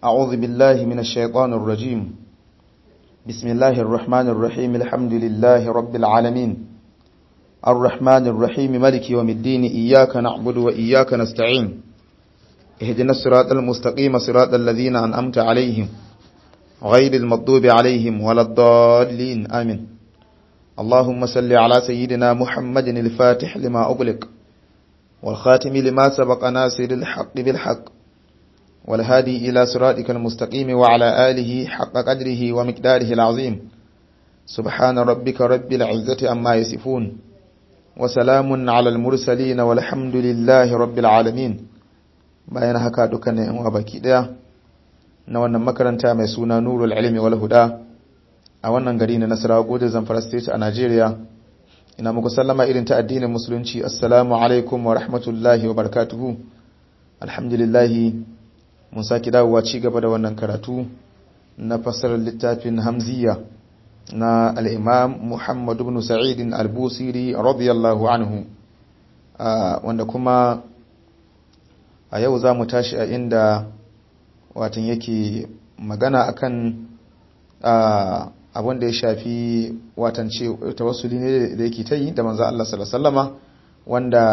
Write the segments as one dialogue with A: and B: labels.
A: أعوذ بالله من الشيطان الرجيم بسم الله الرحمن الرحيم الحمد لله رب العالمين الرحمن الرحيم ملك يوم الدين إياك نعبد وإياك نستعين اهدنا الصراط المستقيم صراط الذين أنأمت عليهم غير المغضوب عليهم ولا الضالين آمين اللهم صل على سيدنا محمد الفاتح لما أغلق والخاتم لما سبق ناصر الحق بالحق والهادي إلى صراطك المستقيم وعلى آله حق قدره ومقداره العظيم سبحان ربك رب العزة أما يصفون وسلام على المرسلين والحمد لله رب العالمين bayan haka dukkanin yan baki daya na wannan makaranta mai suna Nurul Ilmi wal Huda a wannan gari na Nasarawa Gode Zamfara State a Najeriya ina muku sallama irin ta addinin musulunci assalamu alaikum wa rahmatullahi wa barakatuhu alhamdulillah mun saki dawowa ci gaba da wannan karatu na fasarar littafin Hamziya na al-Imam Muhammad ibn Sa'id al-Busiri radiyallahu anhu wanda kuma a yau za mu tashi a inda watan yake magana akan abin da ya shafi watan ce tawassuli ne da yake ta yi da manzo Allah sallallahu alaihi wanda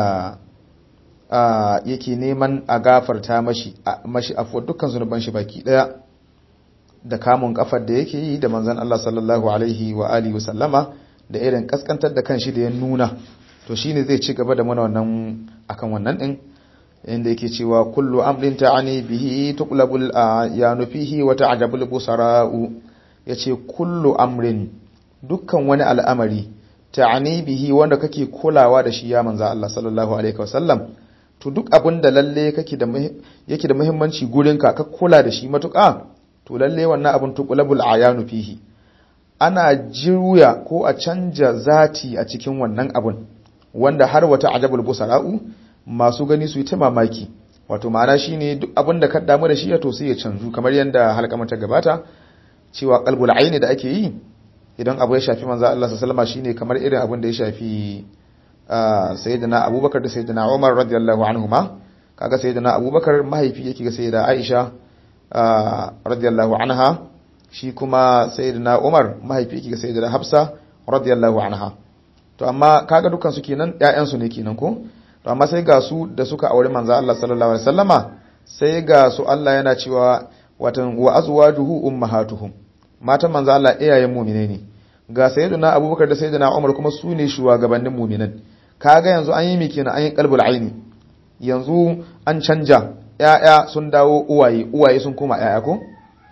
A: yake neman a gafarta mashi mashi afuwar dukkan zunuban shi baki daya da kamun kafar da yake yi da manzon Allah sallallahu alaihi wa alihi wasallama da irin kaskantar da kanshi da ya nuna to shine zai ci gaba da mana wannan akan wannan din inda yake cewa kullu amrin ta'ani bihi tuqlabul ayanu fihi wa ta'jabul busara'u yace kullu amrin dukkan wani al'amari ta'ani bihi wanda kake kulawa da shi ya manzo Allah sallallahu alaihi wasallam to duk abin da lalle kake da yake da muhimmanci gurin ka ka kula da shi matuƙa to lalle wannan abin tuqlabul ayanu fihi ana juya ko a canja zati a cikin wannan abun wanda har wata ajabul busara'u masu gani su yi ta mamaki wato ma'ana shine duk abin da ka damu da shi ya to sai ya canzu kamar yadda halkamar ta gabata cewa qalbul aini da ake yi idan abu ya shafi manzo Allah sallallahu alaihi shine kamar irin abin da ya shafi sayyidina Abubakar da sayyidina Umar radiyallahu anhuma kaga sayyidina Abubakar mahaifi yake ga sayyida Aisha radiyallahu anha shi kuma sayyidina Umar mahaifi yake ga sayyida Hafsa radiyallahu anha to amma kaga dukkan su kenan ƴaƴan su ne kenan ko to amma sai ga su da suka aure manzo Allah sallallahu alaihi wasallama sai ga su Allah yana cewa watan wa azwajuhu ummahatuhum matan manzo Allah iyayen mu'mine ne ga sayyidina Abubakar da sayyidina Umar kuma su ne shugabannin mu'minan kaga yanzu an yi miki na an yi qalbul aini yanzu an canja ƴaƴa sun dawo uwaye uwaye sun koma ƴaƴa ko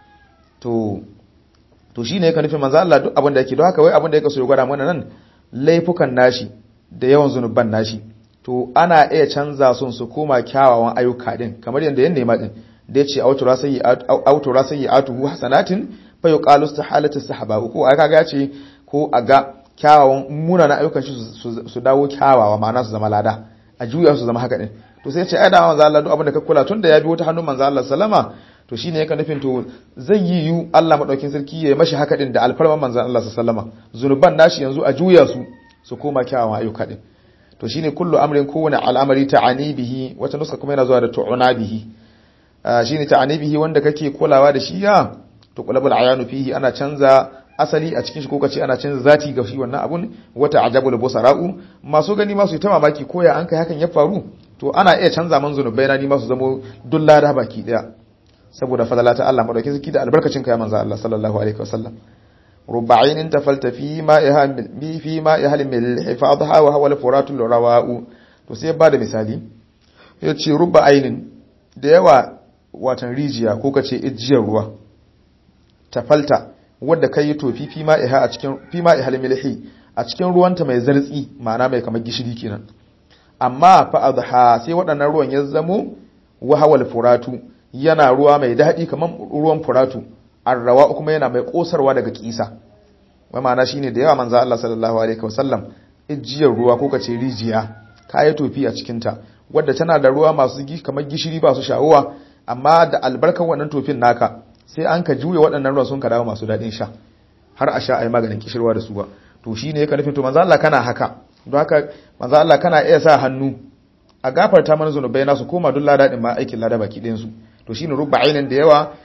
A: to to shine yake nufin manzo Allah duk abin da yake don haka wai abin da yake so ya gwada mana nan laifukan nashi da yawan zunuban nashi to ana iya canza sun su koma kyawawan ayyuka din kamar yadda yan nema din da yace autura sayyi autura sayyi atuhu hasanatin fa yuqalu istihalatu sahaba ko aka ga ce ko a ga kyawawan munana ayyukan shi su dawo kyawawa ma'ana su zama lada a juya su zama haka din to sai ce ai da manzo Allah duk abin da ka kula tunda ya bi wata hannun manzo Allah sallama to shine yake nufin to zai yi yu Allah madaukin sarki ya mashi haka din da alfarman manzo Allah sallama zunuban nashi yanzu a juya su su koma kyawawan ayyuka din to shine kullu amrin kowane al'amari ta'ani bihi wata nuska kuma yana zuwa da tu'una bihi shine ta'ani bihi wanda kake kulawa da shi ya to qulabul ayanu fihi ana canza asali a cikin shi ko kace ana canza zati ga shi wannan abun wata ajabul busara'u masu gani masu yi ta mamaki ko ya an kai hakan ya faru to ana iya canza man zunubai na ni masu zamo dulla da baki daya saboda fadala ta Allah madaukakin sarki da albarkacin ka ya manzo Allah sallallahu alaihi wasallam رب عين تفلت في مائها في مائها من حفاظها وهو الفرات الرواء to sai ba da misali yace rubba ainin da yawa watan rijiya ko kace ijiyar ruwa tafalta wanda kai tofi fi ma'iha a cikin fi ma'ihal milhi a cikin ruwanta mai zartsi ma'ana mai kamar gishiri kenan amma fa adha sai waɗannan ruwan ya zamo wahawal furatu yana ruwa mai daɗi kamar ruwan furatu arrawa kuma yana mai kosarwa daga kisa wai ma'ana shine da yawa manzo Allah sallallahu alaihi wasallam ijiyar ruwa ko kace rijiya kayi tofi a cikin ta wadda tana da ruwa masu gi kamar gishiri ba su shawuwa amma da albarkar wannan tofin naka sai an ka juye waɗannan ruwan sun ka dawo masu daɗin sha har a sha ai maganin kishirwa da su ba to shine yake nufin to manzo Allah kana haka don haka manzo Allah kana iya sa hannu a gafarta mana zunubai nasu koma duk lada din ma aikin lada baki ɗayan su to shine rubba ainin da yawa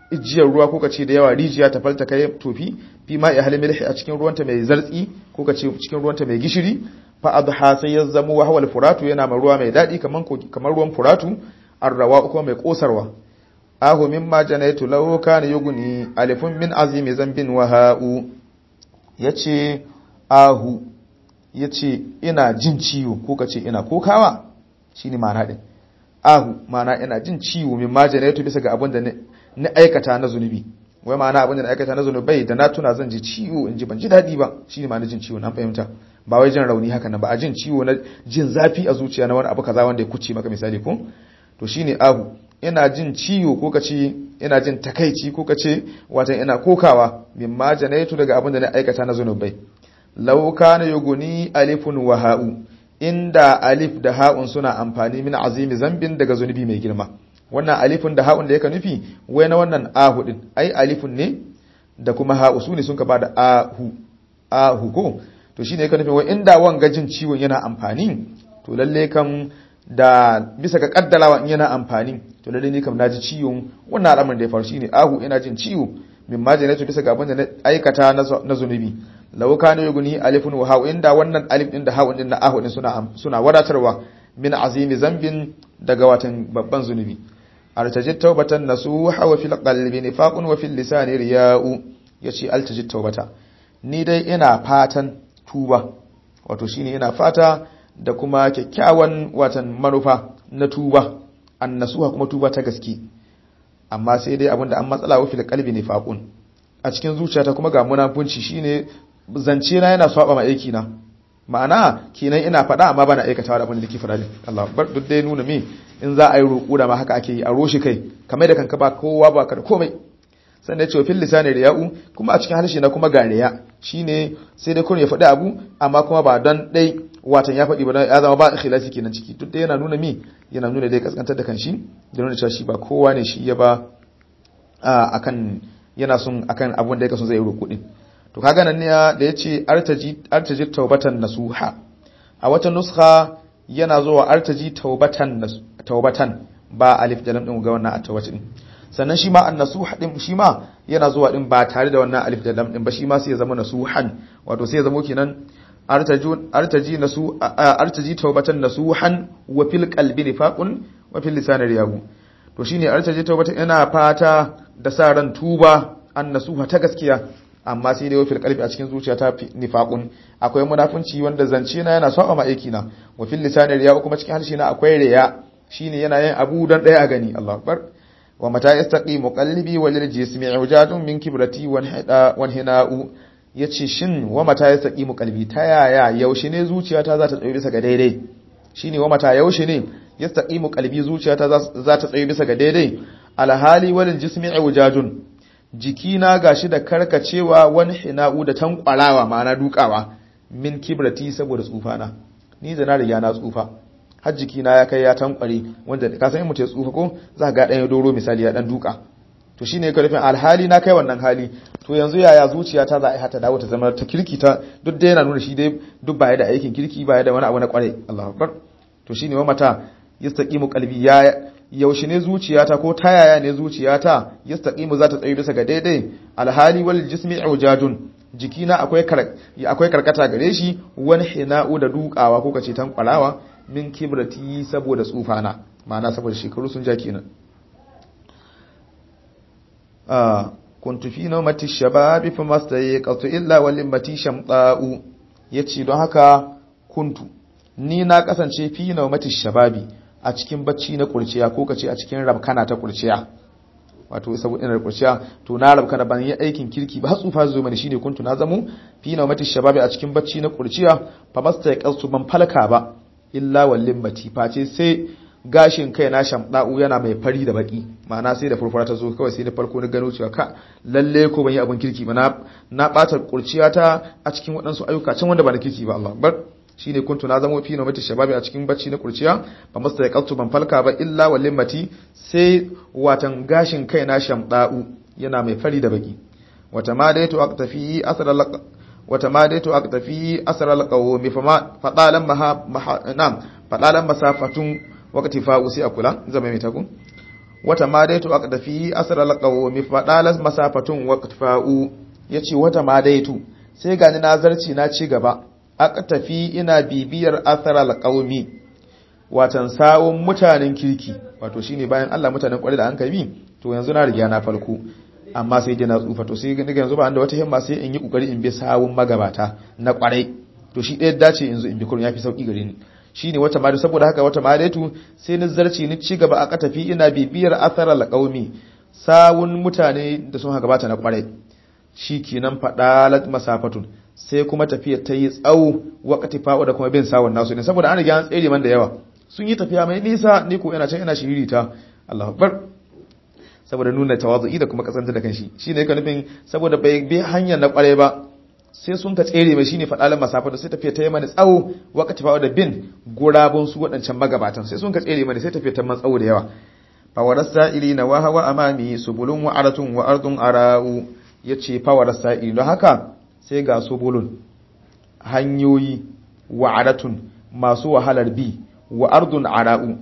A: ijiyar ruwa ko kace da yawa rijiya ta falta kai tofi fi ma ya halmilhi a cikin ruwanta mai zartsi ko kace cikin ruwanta mai gishiri fa adha sai ya zama wa hawal furatu yana ma ruwa mai dadi kaman kamar ruwan furatu arrawa kuma mai kosarwa ahu mimma janaitu law kana yuguni alifun min azimi zambin wa ha'u yace ahu yace ina jin ciwo ko kace ina kokawa shine ma'ana din ahu ma'ana ina jin ciwo mimma janaitu bisa ga abin da na aikata na zunubi wai ma'ana abin da na aikata na zunubai da na tuna zan ji ciwo in ji ban ji daɗi ba shine ma'ana jin ciwo na fahimta ba wai jin rauni haka nan ba a jin ciwo na jin zafi a zuciya na wani abu kaza wanda ya kuce maka misali ko to shine ahu ina jin ciwo ko kace ina jin takaici ko kace watan ina kokawa mimma janaitu daga abin da na aikata na zunubai law kana yuguni alifun wa ha'u inda alif da ha'un suna amfani min azimi zambin daga zunubi mai girma wannan alifun da ha'un da yake nufi wai na wannan ahu din ai alifun ne da kuma ha'u su ne sun ka bada ahu ahu ko to shine yake nufi wai inda wanga jin ciwon yana amfani to lalle kam da bisa ga kaddalawa in yana amfani to lalle ni kam naji ciwon wannan al'amarin da ya faru shine ahu ina jin ciwo min ma janatu bisa ga abin da na aikata na zunubi law kana yuguni alifun wa ha'u inda wannan alif din da ha'un din na ahu din suna suna wadatarwa min azimi zambin daga watan babban zunubi artajit taubatan nasuha wa fil qalbi nifaqun wa fil lisani riya'u yace altajit taubata ni dai ina fatan tuba wato shine ina fata da kuma kyakkyawan watan manufa na tuba annasuha kuma tuba ta gaske amma sai dai abinda an matsala wa fil qalbi nifaqun a cikin zuciyata kuma ga munafunci shine zance na yana swaba ma aiki na ma'ana kenan ina faɗa amma bana aikatawa da abin da nake faɗa din Allah bar duk dai nuna me in za a yi roƙo da ma haka ake yi a roshi kai kamar da kanka ba kowa ba ka da komai sannan ya ce fil lisani riya'u kuma a cikin harshe na kuma ga riya shine sai dai kun ya faɗi abu amma kuma ba don dai watan ya faɗi ba ya zama ba ikhlasi kenan ciki duk dai yana nuna mi yana nuna dai kaskantar da kanshi da nuna cewa shi ba kowa ne shi ya ba akan yana son akan abun da yake son zai yi roƙo din to kaga nan ne da yace artaji artaji taubatan nasuha a wata nuskha yana zuwa artaji taubatan taubatan ba alif da lam din ga wannan at-tawbati din sannan shi ma an-nasuha din shi ma yana zuwa din ba tare da wannan alif da lam din ba shi ma sai ya zama nasuhan wato sai ya zama kenan artajun artaji nasu artaji taubatan nasuhan wa fil qalbi nifaqun wa fil lisani riyabu to shine artaji taubatan ina fata da sa ran tuba an nasuha ta gaskiya amma sai dai wafil kalbi a cikin zuciya ta nifaqun akwai munafunci wanda zance na yana saba ma aiki na wa fil lisani riya kuma cikin harshe na akwai riya shine yana yin abu dan daya a gani Allahu akbar wa mata yastaqimu qalbi wal jismi ujadun min kibrati wan hida wan hina'u yace shin wa mata yastaqimu qalbi ta yaya yaushe ne zuciyata za ta tsaye bisa ga daidai shine wa mata yaushe ne yastaqimu qalbi zuciyata za ta tsaye bisa ga daidai alhali wal jismi ujadun jikina gashi da karkacewa wani hina'u da tankwarawa ma'ana dukawa min kibrati saboda tsufana ni da na riga na tsufa har jikina ya kai ya tankware wanda ka san mutum ya tsufa ko za ga dan ya doro misali ya dan duka to shine ka rufin alhali na kai wannan hali to yanzu yaya zuciyata za a yi hata dawo ta zama ta kirki ta duk da yana nuna shi dai duk baya da aikin kirki baya da wani abu na kware Allahu akbar to shine wa mata yastaqimu qalbi ya yaushe ne zuciyata ko ta yaya ne zuciyata yastaqimu za ta tsaye bisa ga daidai alhali wal jismi ujadun jikina akwai akwai karkata gare shi wani hina'u da dukawa ko kace tan kwalawa min kibrati saboda tsufana ma'ana saboda shekaru sun ja kenan ah kuntu fi nawmati shababi fa mastayqatu illa wal limmati shamta'u yace don haka kuntu ni na kasance fi nawmati shababi a cikin bacci na kurciya ko kace a cikin rabkana ta kurciya wato saboda ina kurciya to na rabkana ban yi aikin kirki ba tsufa zo mani shine kuntu na zamu fi na mati shababi a cikin bacci na kurciya fa masta yaqsu ban falka ba illa wallin mati face sai gashin kai na shamda'u yana mai fari da baki ma'ana sai da furfura ta zo kawai sai da farko na gano cewa ka lalle ko ban yi abin kirki ba na na bata kurciya ta a cikin waɗansu ayyuka can wanda ba na kirki ba Allah bar shine kuntu na zamo fi nomati shababi a cikin bacci na kurciya ba masta ya kaltu ban falka ba illa wallin mati sai watan gashin kai na shamda'u yana mai fari da baki wata ma daitu aqtafi asral wata ma daitu aqtafi asral qawmi fa fadalan maha nam fadalan masafatun waqti fa usi akula zama mai taku wata ma daitu aqdafi asral qawmi fadalas masafatun waqtfa'u yace wata ma daitu sai gani nazarci na ci gaba aqtafi ina bibiyar asral qawmi watan sawun mutanen kirki wato shine bayan Allah mutanen kwarai da an kai to yanzu na riga na farko amma sai dai na tsufa to sai ga yanzu ba da wata himma sai in yi kokari in bi sawun magabata na kwarai to shi ɗaya dace yanzu in bi kurun yafi sauki gare ni shine wata ma saboda haka wata ma daitu sai ni zarci ni ci gaba a katafi ina bibiyar atharal qaumi sawun mutane da sun haka bata na kwarai shikenan fadalat masafatun sai kuma tafiya ta yi tsawo wakati fa'o da kuma bin sawun nasu ne saboda an riga an tsere man da yawa sun yi tafiya mai nisa ni ko ina can ina shiririta Allahu akbar saboda nuna tawazu'i da kuma kasance da kanshi shine yake nufin saboda bai bi hanyar na kware ba sai sun ka tsere mai shine fadalan masafa da sai tafiya ta yi mani tsawo wakati fa da bin gurabun su wadancan magabatan sai sun ka tsere mani sai tafiya ta man tsawo da yawa fa warasa'ilina wa hawa amami subulun wa aratun wa ardun ara'u yace fa warasa'ili don haka sai ga subulun hanyoyi wa aratun masu wahalar bi wa ardun ara'u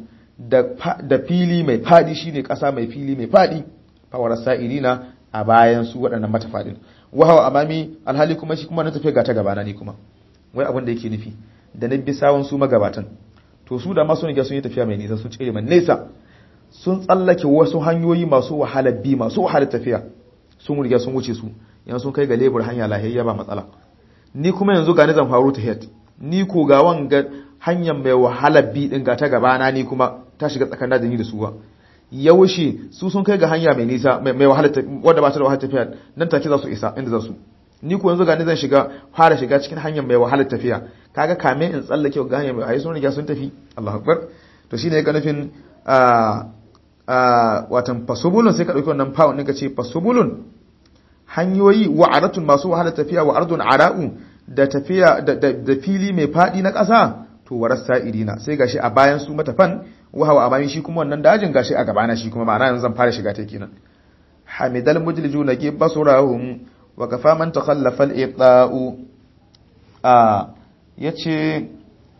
A: da fili mai fadi shine kasa mai fili mai fadi fawar sa'irina a bayan su waɗannan matafadin wahawa amami alhali kuma shi kuma na tafiya ga ta gabana ni kuma wai abin da yake nufi da na bi sawun su magabatan to su da masu ne sun yi tafiya mai nisa sun tsere man nesa sun tsallake wasu hanyoyi masu wahalar bi masu wahalar tafiya sun riga sun wuce su yanzu sun kai ga lebur hanya lahiyya ba matsala ni kuma yanzu ga ni zan faru ta head ni ko ga wanga hanyar mai wahalar bi din ga ta gabana ni kuma ta shiga tsakanin da ni da su ba yaushe su sun kai ga hanya mai nisa mai wahalar wadda ba ta da wahalar tafiya nan take za su isa inda za su ni ko yanzu ga ni zan shiga fara shiga cikin hanyar mai wahalar tafiya kaga kame in tsallake ga hanyar mai ayi sun riga sun tafi Allahu akbar to shine ga nufin a a watan fasubulun sai ka dauki wannan pound ɗin ka ce fasubulun hanyoyi wa'aratun masu wahalar tafiya wa ardun ara'u da tafiya da fili mai fadi na ƙasa to waras sa'irina sai gashi a bayan su matafan wahawa a bayan shi kuma wannan dajin gashi a gabana shi kuma ma'ana yanzu zan fara shiga ta kenan hamidal mujlijuna ki basurahum wa kafa man takhallafa al-iqa'u a yace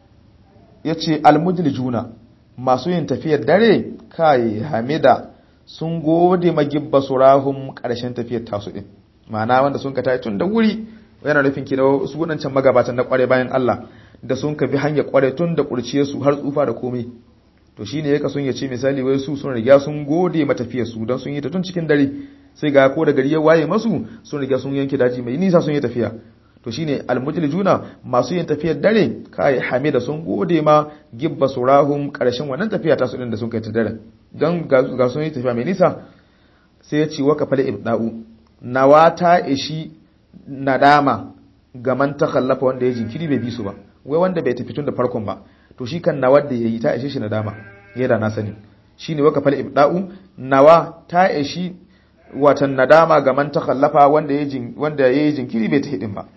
A: yace al mujlijuna masu yin tafiyar dare kai hamida sun gode magibba surahum karshen tafiyar tasu din ma'ana wanda sun ka tayi tun da wuri yana nufin kina su wadancan magabatan na kware bayan Allah da sun ka bi hanyar kware tun da kurciye su har tsufa da komai to shine yake sun yace misali wai su sun riga sun gode matafiyar su dan sun yi ta tun cikin dare sai ga ko da gari ya waye masu sun riga sun yanke daji mai nisa sun yi tafiya to shine almujlijuna masu yin tafiyar dare kai hamida sun gode ma gibba surahum karshen wannan tafiya ta su din da sun kai ta dare dan ga sun yi tafiya mai nisa sai ya ce wa kafala ibda'u nawa ta ishi nadama ga man takhallafa wanda ya jinkiri bai bi su ba wai wanda bai tafi tun da farkon ba to shi kan nawa da yayi ta ishe shi nadama yana na sani shine wa kafala ibda'u nawa ta ishi watan nadama ga man takhallafa wanda ya wanda yayi jinkiri bai tafi din ba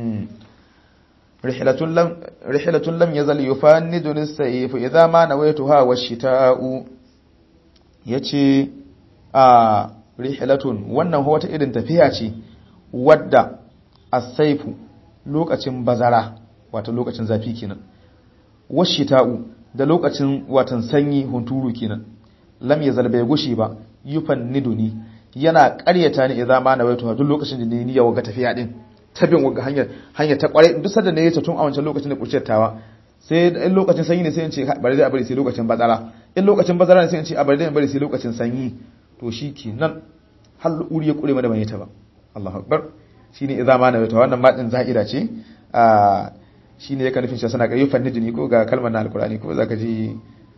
A: rihlatun lam rihlatun lam yazal yufannidu lis-sayf idha ma nawaytuha wash-shita'u yace a rihlatun wannan wata irin tafiya ce wadda as-sayfu lokacin bazara wato lokacin zafi kenan wash-shita'u da lokacin watan sanyi hunturu kenan lam yazal bai gushi ba yufanniduni yana ƙaryata ni idza ma nawaytuha duk lokacin da ni niyya waga tafiya din tabin waga hanyar hanyar ta kware duk sanda ne ya tun a wancan lokacin da kurciyar tawa sai in lokacin sanyi ne sai in ce bari dai a bari sai lokacin bazara in lokacin bazara ne sai in ce a bari dai bari sai lokacin sanyi to shikenan har uri ya kure mana bane ta ba Allahu akbar shine idza ma nawaytuha wannan ma din za'ira ce a shine yake nufin shi sana kayyufan nidini ko ga kalmar na alqur'ani ko zaka ji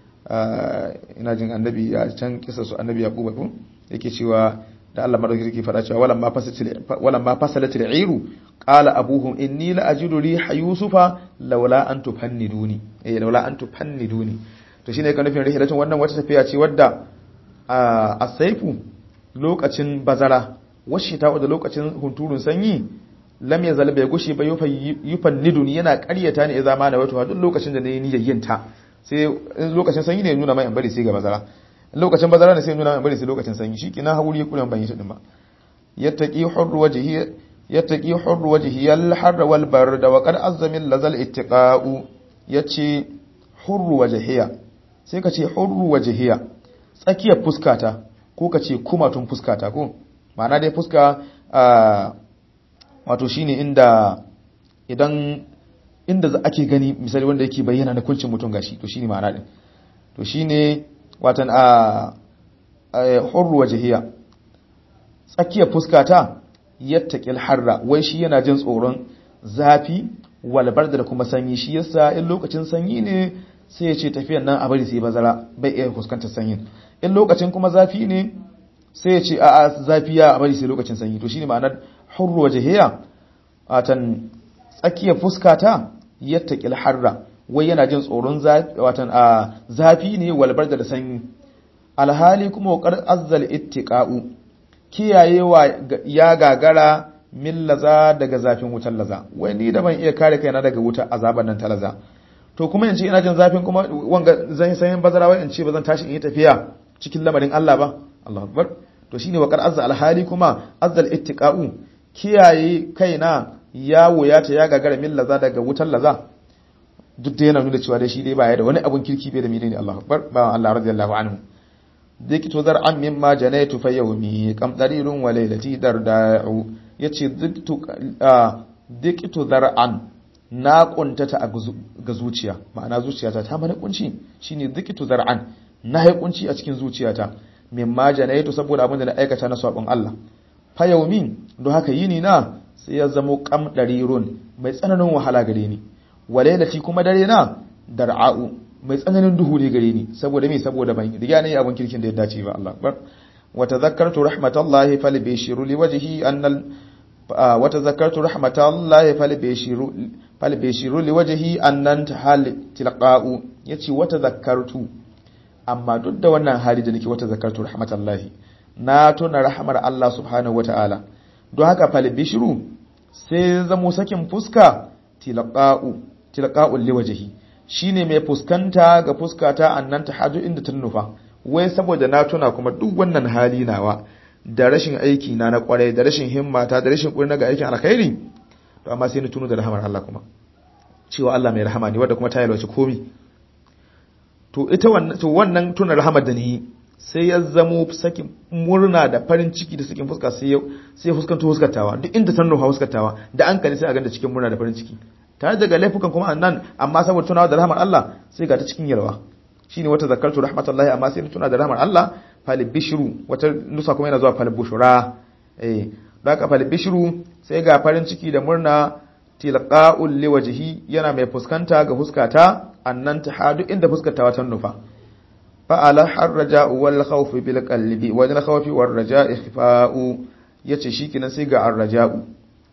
A: ina jin annabi a can kisa su annabi yaquba ko yake cewa da Allah madauki yake fada cewa walam ma fasatil walam ma fasalatil iru qala abuhum inni la ajidu riha yusufa laula an tufanniduni eh laula an tufanniduni to shine kan nufin rihilatun wannan wata tafiya ce wadda a saifu lokacin bazara washi ta da lokacin hunturun sanyi lam yazal bai gushi ba yufanniduni yana ƙaryata ne idan ma na wato duk lokacin da nayi niyyar yin ta sai lokacin sanyi ne nuna mai in bari sai ga bazara lokacin bazara ne sai nuna mai bari sai lokacin sanyi shikenan hauri ya kula ban yi shi din ba yattaqi hurru wajhi yattaqi hurru wajhi al harra wal barda wa qad azza min lazal ittiqa'u yace hurru wajhiya sai ka ce hurru wajhiya tsakiyar fuskata ko ka ce kumatun fuskata ko ma'ana dai fuska wato shine inda idan inda ake gani misali wanda yake bayyana na kuncin mutum gashi to shine ma'ana din to shine watan a hurru wajhiya tsakiyar fuskata yattaqil harra wai shi yana jin tsoron zafi walbar da kuma sanyi shi yasa in lokacin sanyi ne sai ya ce tafiyan nan a bari sai bazara bai iya fuskantar sanyin in lokacin kuma zafi ne sai ya ce a a zafi ya a bari sai lokacin sanyi to shine ma'anar hurru wajhiya watan tsakiyar fuskata yattaqil harra wai yana jin tsoron zafi watan a zafi ne walbar da sanyi alhali kuma wakar azzal ittiqa'u kiyayewa ya gagara min laza daga zafin wutar laza wai ni da ban iya kare kaina daga wutar azaban nan ta laza to kuma in ce ina jin zafin kuma wanga zan sayin bazara wai in ce bazan tashi in yi tafiya cikin lamarin Allah ba Allahu akbar to shine wakar azza alhali kuma azzal ittiqa'u kiyaye kaina ya wuyata ya gagara min laza daga wutar laza duk da yana nuna cewa dai shi dai baya da wani abun kirki bai da menene Allahu akbar ba Allah radiyallahu anhu diktu zar'an mimma janaitu fa yawmi kam darirun wa laylati darda'u yace diktu diktu zar'an na kuntata ga zuciya ma'ana zuciyata ta mana kunci shine diktu zar'an na yi kunci a cikin zuciyata mimma janaitu saboda abin da na aikata na sabon Allah fa yawmi don haka yini na sai ya zamo kam darirun mai tsananin wahala gare ni wa laylati kuma dare na dar'a'u mai tsananin duhu ne gare ni saboda me saboda ban riga ne abun kirkin da ya dace ba Allah akbar wa tadhakkartu rahmatallahi falbishiru liwajhi annal wa tadhakkartu rahmatallahi falbishiru falbishiru liwajhi annan tahal tilqa'u yace wa tadhakkartu amma duk da wannan hali da nake wa tadhakkartu rahmatallahi na tuna rahmar Allah subhanahu wataala don haka falbishiru sai zamo sakin fuska tilqa'u tilqa'u liwajhi shine mai fuskanta ga fuskata annan ta haju inda ta nufa wai saboda na tuna kuma duk wannan hali nawa da rashin aiki na na kwarai da rashin himmata da rashin kurna ga aikin alkhairi to amma sai ni tuno da rahamar Allah kuma cewa Allah mai rahama ne wanda kuma ta yalwace komi to ita wannan to wannan tuna rahamar da ni sai ya zamo sakin murna da farin ciki da sakin fuska sai sai fuskanto fuskatawa duk inda ta nufa fuskatawa da an kani sai a ganda cikin murna da farin ciki tare daga laifukan kuma annan amma saboda tunawa da rahmar Allah sai ga ta cikin yalwa shine wata zakartu rahmatullahi amma sai tuna da rahmar Allah fal bishru wata nusa kuma yana zuwa fal bushra eh da ka fal bishru sai ga farin ciki da murna tilqa'ul liwajhi yana mai fuskanta ga fuskata annan ta hadu inda fuskata wata nufa fa ala harraja'u wal khawf bil qalbi wa al khawfi war raja'i khifa'u yace shikenan sai ga arraja'u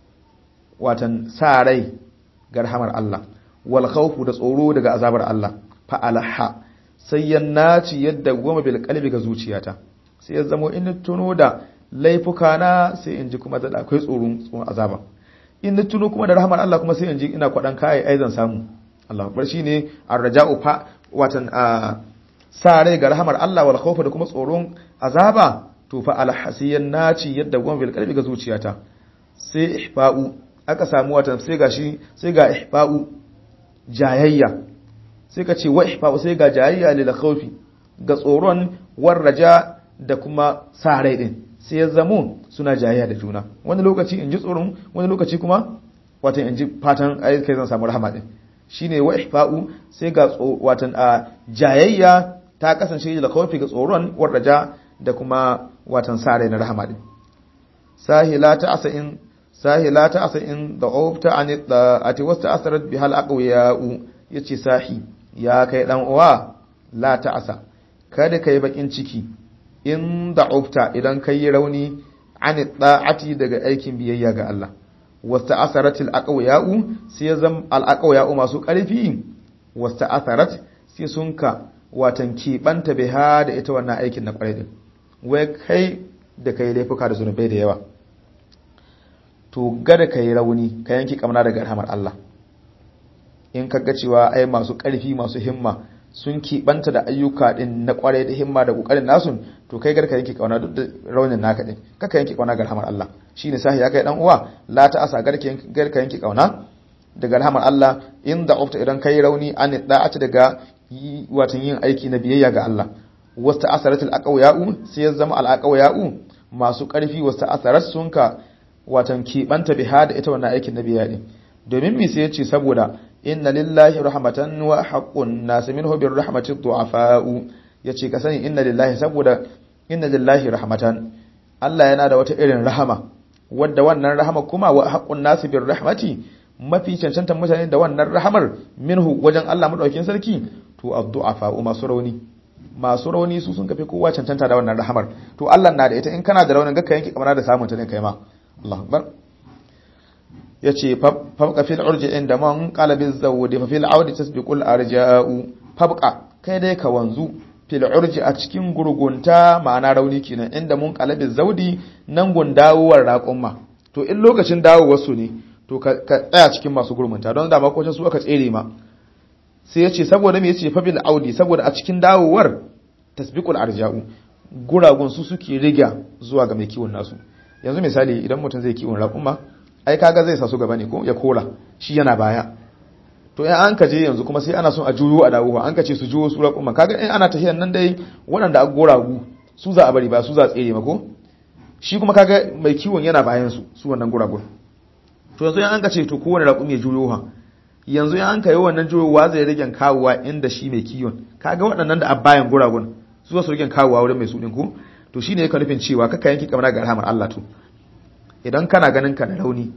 A: watan sa rai ga rahamar Allah wal khawfu da tsoro daga azabar Allah fa alaha sai ya naci yadda goma bil qalbi ga zuciyata sai ya zamo in tuno da laifuka na sai in ji kuma da akwai tsoron tsoron azaba in tuno kuma da rahamar Allah kuma sai in ji ina kwadan kai ai zan samu Allah akbar shine arraja'u fa watan sa rai ga rahamar Allah wal khawfu da kuma tsoron azaba to fa alaha sai ya naci yadda goma bil qalbi ga zuciyata sai ihfa'u aka samu watan sai ga shi sai ga ihfa'u jayayya sai ka ce wa ihfa'u sai ga jayayya lil khawfi ga tsoron war raja da kuma sa rai din sai ya zamo suna jayayya da juna wani lokaci in ji tsoron wani lokaci kuma watan in ji fatan ai kai zan samu rahama din shine wa ihfa'u sai ga watan a jayayya ta kasance lil khawfi ga tsoron war raja da kuma watan sa rai na rahama din sahila ta asa in sahi la ta asa in da ofta an da ati wasta asarat bi hal aqwiya'u yace sahi ya kai dan uwa la ta asa kada kai bakin ciki in da ofta idan kai rauni an da'ati daga aikin biyayya ga Allah wasta asarat al aqwiya'u sai zam al aqwiya'u masu karfi wasta asarat sai sun ka watan kibanta biha da ita wannan aikin na kwarai din wai kai da kai laifuka da zunubai da yawa to gada ka yi rauni ka yanki kamna daga rahamar Allah in ka ga cewa ai masu ƙarfi masu himma sun keɓanta da ayyuka ɗin na ƙwarai da himma da ƙoƙarin nasu to kai garka yanki kauna duk da raunin naka ɗin kaka yanki kauna ga rahamar Allah shine sahi ya kai dan uwa la ta asa garka yanki kauna daga rahamar Allah in da ofta idan kai rauni an da'ata daga watan yin aiki na biyayya ga Allah wasta asaratul aqawiya'u sai ya zama al aqawiya'u masu karfi wasta asarat sun ka watan kibanta biha da ita wannan aikin nabiya din domin me sai ya ce saboda inna lillahi rahmatan wa haqqun nas minhu bir rahmati du'afa'u yace ka sani inna lillahi saboda inna lillahi rahmatan Allah yana da wata irin rahama wadda wannan rahama kuma wa haqqun nas bir rahmati mafi cancantan mutane da wannan rahamar minhu wajen Allah madaukakin sarki to addu'afa'u masu rauni masu rauni su sun kafi kowa cancanta da wannan rahamar to Allah na da ita in kana da raunin ga yanki kamar da samun ta ne kai ma Allah akbar yace fabqa fil urji inda man qalbi zawdi fa fil audi tasbiqul arja'u fabqa kai dai ka wanzu fil urji a cikin gurgunta ma'ana rauni kenan inda mun qalbi zawdi nan gun dawowar raƙumma to in lokacin dawowar su ne to ka tsaya cikin masu gurmunta don da makocin su aka tsere ma sai yace saboda me yace fa bil audi saboda a cikin dawowar tasbiqul arja'u guragun su suke riga zuwa ga mai kiwon nasu yanzu misali idan mutum zai kiwon raƙumma ai kaga zai sa su gaba ne ko ya kora shi yana baya to in an kaje yanzu kuma sai ana son a juyo a dawo an kace su juyo su raƙumma kaga in ana tafiyan nan dai waɗanda aka goragu su za a bari ba su za a tsere mako shi kuma kaga mai kiwon yana bayan su su wannan guragun to yanzu in an kace to kowane raƙumi ya juyo ha yanzu in an kai wannan juyowa zai rage kawowa inda shi mai kiwon kaga waɗannan da a bayan guragun su su rage kawowa wurin mai su ɗin ko to shine yake nufin cewa kaka yanki kamar ga rahamar Allah to idan kana ganin ka da rauni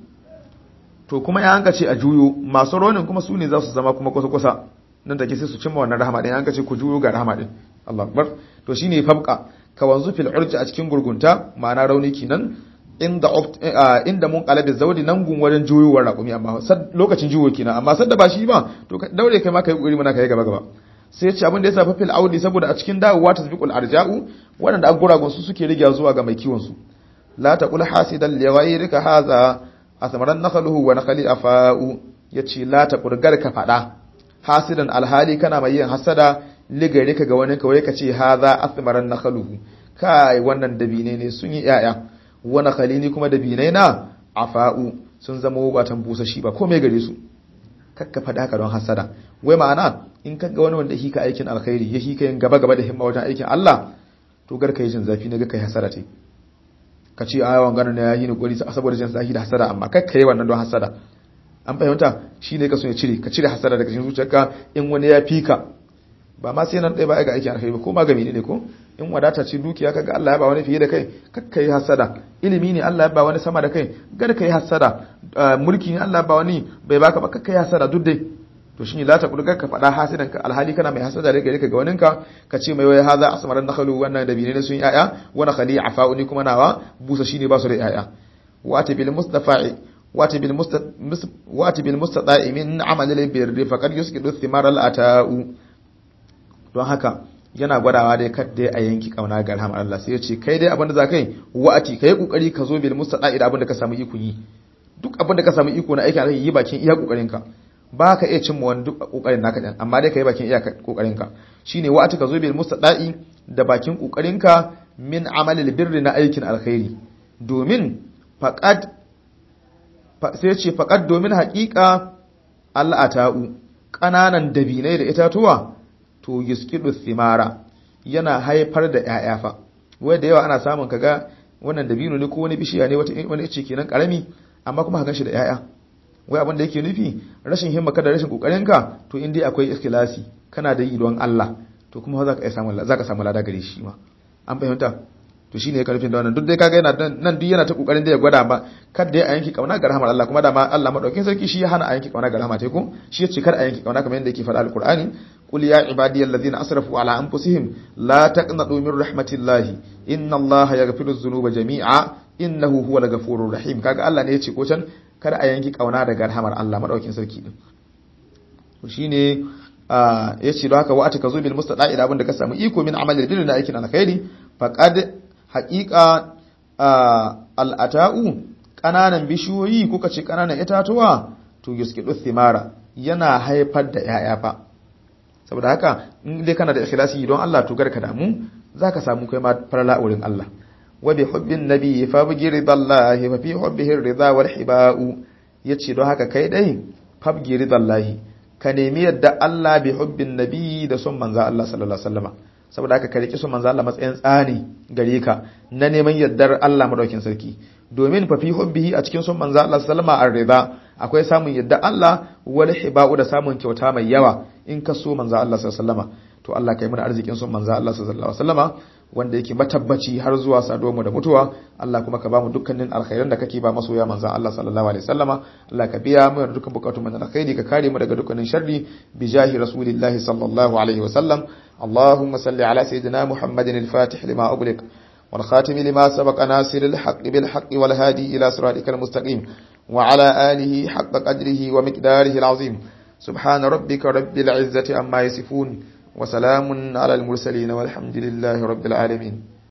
A: to kuma ya hanka ce a juyo masu raunin kuma su ne za su zama kuma kusa-kusa nan take sai su cimma wannan rahama din hanka ce ku juyo ga rahama din Allah akbar to shine fabqa ka wanzu fil urji a cikin gurgunta ma'ana rauni kenan inda inda mun qalabi zawdi nan gun wajen juyowar raƙumi amma lokacin juyo kenan amma sadda ba shi ba to daure kai ma kai kokari muna kai gaba gaba sai ya ce abin da ya safa fil audi saboda a cikin dawowa tasbiqul arja'u waɗanda aguragun su suke riga zuwa ga mai kiwon su la taqul hasidan li ghayrika hadha asmaran nakhluhu wa nakhli afa'u yace la taqul garka fada hasidan alhali kana mai yin hasada li ghayrika ga wani kawai kace hadha asmaran nakhluhu kai wannan dabine ne sun yi yaya wa nakhli ni kuma dabine na afa'u sun zama watan busashi ba komai gare su kakka fada ka don hasada wai ma'ana in kaga wani wanda hika aikin alkhairi ya hika yin gaba gaba da himma wajen aikin Allah to garka yi jin zafi na ga kai hasada ce ka ce a yawan ganin ya yi ni kwari saboda jin zafi da hasada amma kai kai wannan don hasada an fahimta shi ne ka so ya cire ka cire hasada daga cikin zuciyarka in wani ya fika ba ma sai nan ɗaya ba ga aikin alkhairi ba ko ma gami ne ko in wadata ce dukiya kaga Allah ya ba wani fiye da kai kakka yi hasada ilimi ne Allah ya ba wani sama da kai gar ka yi hasada mulki ne Allah ya ba wani bai baka ba kakka yi hasada duk dai to shine la taqul ka faɗa hasidan ka alhali kana mai hasada da gare ka ga waninka ka ce mai wai haza asmaran nakhalu wannan da bine ne sun yaya wa nakhali afa'uni kuma nawa busa shine ba su da yaya wati bil mustafa'i wati bil wati bil mustata'i min amali al birri faqad yusqidu thimar al ata'u don haka yana gwadawa dai kad dai a yanki kauna ga rahmar Allah sai ya ce kai dai abinda za kai wa'ati kai kokari ka zo bil mustata'i da abinda ka samu iko yi duk abinda ka samu iko na aikin alheri yi bakin iya kokarin ka ba ka iya cimma wani duk kokarin naka din amma dai ka yi bakin iya kokarin ka shine wa'ati ka zo bil mustada'i da bakin kokarin ka min amalil birri na aikin alkhairi domin faqad sai ce faqad domin haƙiƙa al'ata'u ƙananan dabinai da itatuwa to yusqidu thimara yana haifar da ƴaƴa fa wai da yawa ana samun kaga wannan dabino ne ko wani bishiya ne wata wani ice kenan karami amma kuma hakan shi da ƴaƴa wai abin da yake nufi rashin himma kada rashin kokarin ka to in dai akwai ikhlasi kana da yi don Allah to kuma za ka iya samu za ka samu lada gare shi ma an fahimta to shine ya karfin da wannan duk dai kaga yana nan duk yana ta kokarin da ya gwada ba kada ya yanki kauna ga rahmar Allah kuma da ma Allah madaukin sarki shi ya hana a yanki kauna ga rahmar ta ko shi ya ce kar a yanki kauna kamar yadda yake faɗa alqur'ani qul ya ibadiyal ladina asrafu ala anfusihim la taqnatu min rahmatillahi inna allaha yaghfiru dhunuba jami'a innahu huwal ghafurur rahim kaga Allah ne ya ce ko can kada a yanki kauna daga rahamar Allah madaukin sarki din to shine ya ce don haka wa ka zo bil mustada'i da abinda ka samu iko min amalil birri na aikin alkhairi faqad haqiqa al'ata'u kananan bishiyoyi kuka ce kananan itatuwa to yuskidu thimara yana haifar da yaya fa saboda haka in dai kana da ikhlasi don Allah to garka damu zaka samu kai ma farala wurin Allah wa bi hubbin nabi fa bi ridallahi fa fi hubbihi ridha wal hiba'u yace don haka kai dai fa bi ridallahi ka nemi yadda Allah bi hubbin nabi da son manzo Allah sallallahu alaihi wasallama saboda haka ka riki son manzo Allah matsayin tsani gare ka na neman yardar Allah madaukin sarki domin fa fi hubbihi a cikin son manzo Allah sallama ar-rida akwai samun yadda Allah wal hiba'u da samun kyauta mai yawa in ka so manzo Allah sallama to Allah kai mana arzikin son manzo Allah sallallahu alaihi wasallama wanda yake matabbaci har zuwa saduwar mu da mutuwa Allah kuma ka ba mu dukkanin alkhairan da kake ba masoya manzo Allah sallallahu alaihi wasallama Allah ka biya mu da dukkan bukatun mu na alkhairi ka kare mu daga dukkanin sharri bi jahi rasulillahi sallallahu alaihi wasallam اللهم صل على سيدنا محمد الفاتح لما أغلق والخاتم لما سبق ناصر الحق بالحق والهادي إلى صراطك المستقيم وعلى آله حق قدره ومقداره العظيم سبحان ربك رب العزة أما يصفون وسلام على المرسلين والحمد لله رب العالمين